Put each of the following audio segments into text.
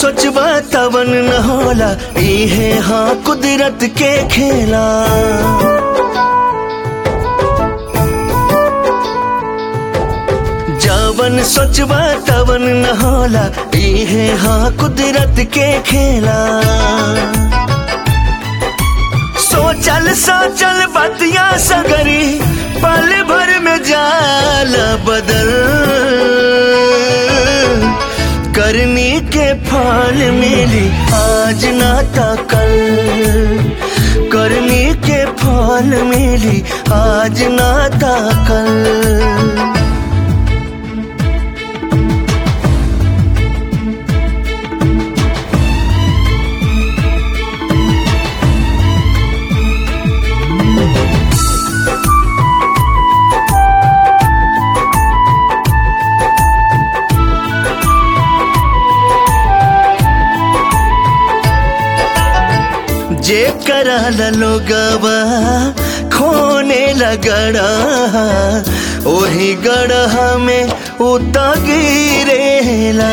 सोचबा तवन न होला इहे हाँ कुदरत के खेला जवन सोचबा तवन न होला इहे हाँ कुदरत के खेला सोचल सोचल बतिया सगरी पल भर में जाल बदल करनी के फल मिली आज ना ता कल करनी के फल मिली आज ना ता कल जे करल लोगवा खोने लगड़ा ओही गढ़ में उता गिरेला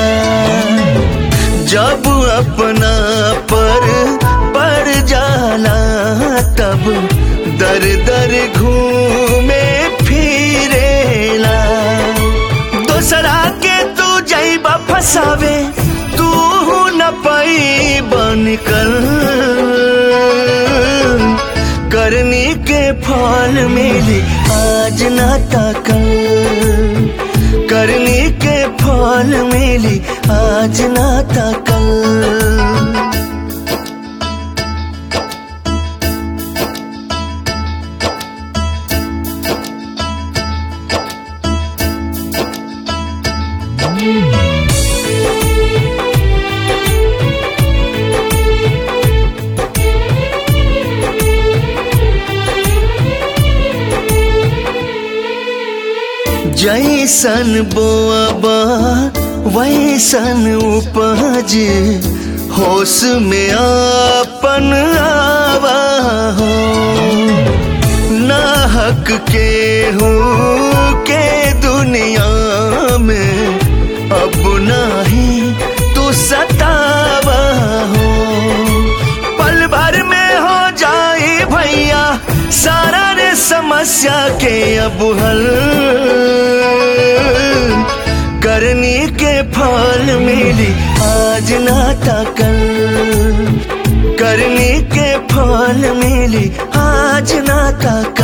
जब अपना पर पड़ जाला तब दर दर घूमे फिरेला दोसरा के तू जैबा फसावे तू न पाई बनकर करनी के फल मिली आज ना ताकल करनी के फल मिली आज ना ताकल जैसन बोअबा वैसन उपज होश में आपन आवा हो ना हक के हूँ के दुनिया में अब नाही तू सतावा हो पल भर में हो जाए भैया सारा रे समस्या के अब हल करनी के फल मिली आज ना ताकल करनी के फल मिली आज ना ताकल